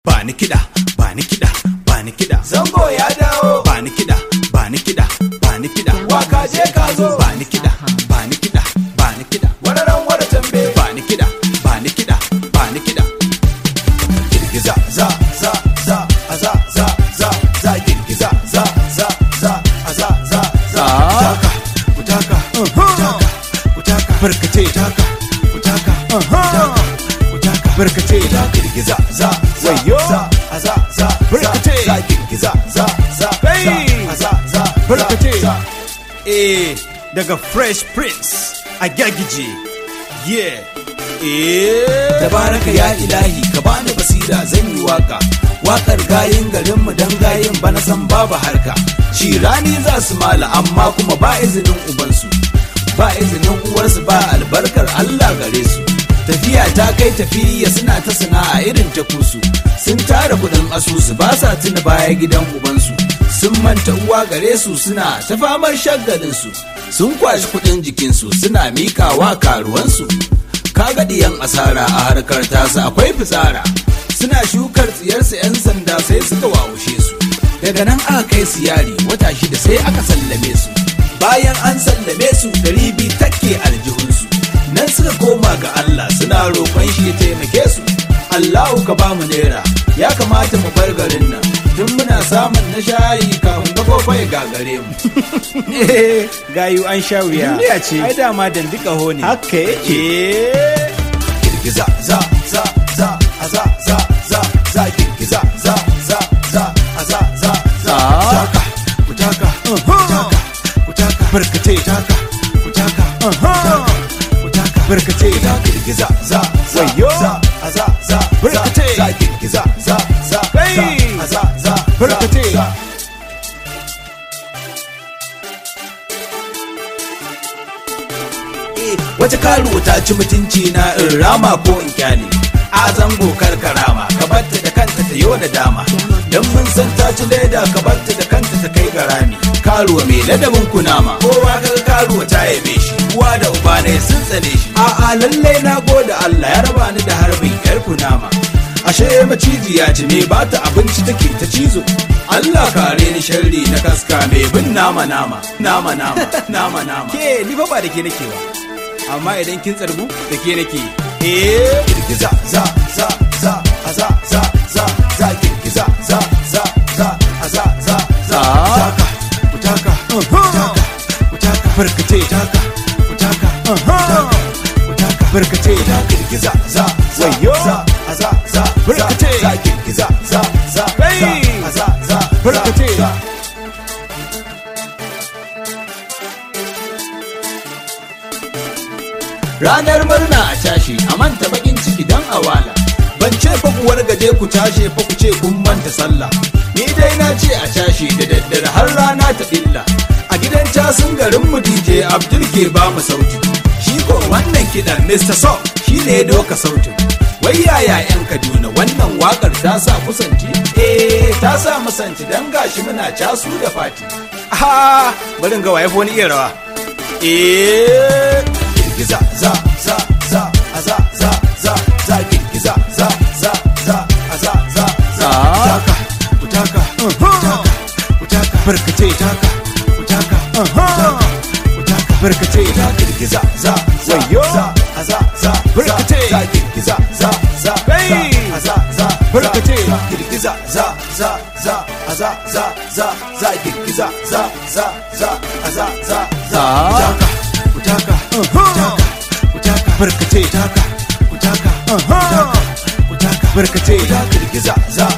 ba ni kiɗa ba ni kiɗa ba ni kiɗa zango ya dawo ba ni kiɗa ba ni kiɗa ba ni kiɗa waka je ka zo ba ni kiɗa ba ni kiɗa ba ni kiɗa wararan wara tambe ba ni kiɗa ba ni kiɗa ba ni kiɗa girgiza za za za a za za za za girgiza za za za a za za za Ah. kutaka kutaka kutaka barkace kutaka kutaka kutaka kutaka barkace ita girgiza za za Wayo. za a za za Barkace. za girgiza za za Hey. za a za za Barkace. za eh daga fresh prince a gyagije yeah eh tabaraka ya ilahi ka bani basira zan yi waka wakar gayin garinmu dan gayin bana san babu harka shi rani za su mala amma kuma ba izinin ubansu ba izinin uwarsu ba albarkar Allah gare su tafiya ta kai tafiya suna ta sana'a irin ta kusu sun tara kudin asusu ba sa tuna baya gidan ubansu sun manta uwa gare su suna ta famar shagalin su sun kwashi kudin jikinsu suna mikawa karuwansu kaga diyan asara a harkar tasa akwai fitsara suna shukar tsiyarsu 'yan sanda sai suka wawushe su daga nan aka kai su yari wata shida sai aka sallame su bayan an sallame su ɗari biyu take aljihunsu nan suka koma ga Allah suna roƙon shi ya taimake su Allahu ka ba mu naira ya kamata mu bar garin nan tun muna samun na shayi kafin ka kofa ya gagare mu gayu an sha wuya Duniya ce. ai dama dandika ho ne Haka yake. Eh. girgiza za za za a za za za za girgiza za za za a za za za Ah. kutaka kutaka kutaka kutaka barkace kutaka kutaka kutaka kutaka barkace ita girgiza za za Wayo. za a za za Barkace. za girgiza za za Hey. za a za za Barkace. za wace karuwa ta ci mutunci na in rama ko in kyale a zango karkarama ka batta da kanta ta yau da dama dan mun san ta ci leda ka batta da kanta ta kai garami karuwa mai ladabin kunama kowa kaga karuwa ta yabe shi uwa da uba ne sun tsane shi a'a lallai na gode Allah ya raba ni da harbin yar kunama ashe macijiya ce me ba ta abinci take ta cizo Allah kare ni sharri na kaska mai bin nama nama nama nama nama nama ke ni fa ba da ke nake ba amma idan kin tsargu da ke nake eh girgiza za za za a za za za za girgiza za za za a za za za Ah. kutaka kutaka kutaka kutaka barkace kutaka kutaka kutaka kutaka barkace ita girgiza za za Wayo. za a za za Barkace. za girgiza za za Hey. za a za za Barkace. za ranar murna a tashi a manta bakin ciki dan awala ban ce fa ku wargaje ku tashe fa ku ce kun manta sallah ni dai na ce a tashi da daddare har rana ta illa a gidan casin garin mu DJ Abdul ke ba mu sauti shi ko wannan kidan Mr. So shi ne ya doka sautin wai yaya yan Kaduna wannan wakar ta sa kusanci eh ta sa musanci dan gashi muna casu da fati ah bari in ga waye fa wani iya rawa eh girgiza za za za a za za za za girgiza za za za a za za za Ah. kutaka kutaka kutaka kutaka barkace kutaka kutaka kutaka kutaka barkace ita girgiza za za Wayo. za a za za Barkace. za girgiza za za Hey. za a za za Barkace. za girgiza za za za a za za za za girgiza za za za a za za za Ah. kutaka kutaka kutaka kutaka barkace kutaka kutaka kutaka kutaka barkace ita girgiza za